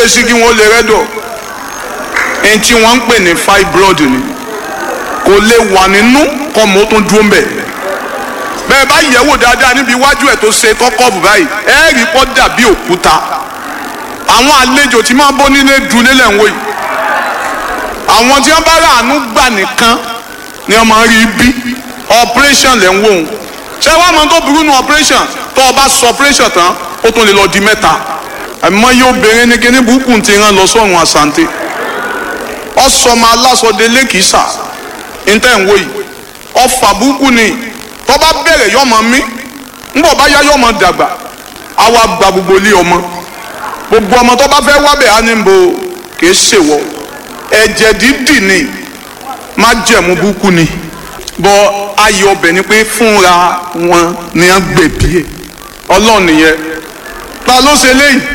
gbé sí kí wọ́n lè rẹ́dọ̀ ẹni tí wọ́n ń pè ní fibroid ni kò lè wà nínú kọ́ mọ́ tó dúró ń bẹ̀ bẹ́ẹ̀ bá yẹ̀wò dáadáa níbi iwájú ẹ̀ tó ṣe kọ́kọ́ bù báyìí ẹ rí pọ́ dàbí òkúta àwọn àlejò tí máa bọ́ nílé dùn nílẹ̀ ń wò yìí àwọn tí wọ́n bá rà àánú gbà nìkan ni wọ́n máa rí bí operation lẹ́ ń wò ó ṣé wàá mọ tó burú nu operation tó o bá sọ operation tán ó tún lè lọ di mẹ́ta àmọ́ yóò bẹ̀rẹ̀ ní kíní burúkú ti rán lọ sọ́run àsante ọ̀sọ́mọ aláṣọdé lẹ́kìsà ntẹ̀ ń wò yìí ọ̀fà burúkú ni tó bá bẹ̀rẹ̀ yọmọ mi ńbọ̀ bá yá yọmọ dàgbà àwa gba gbogbo ilé ọmọ gbogbo ọmọ tó bá fẹ́ wábẹ̀ á ní bo kì í ṣèwọ ẹ̀jẹ̀ dídì ni má jẹ̀mú burúkú ni bọ́ ayọ̀ ọbẹ̀ ni pé fúnra wọn ni wọ́n gbẹ̀bí ẹ̀ ọlọ́run nìyẹn ta ló ṣe léyìí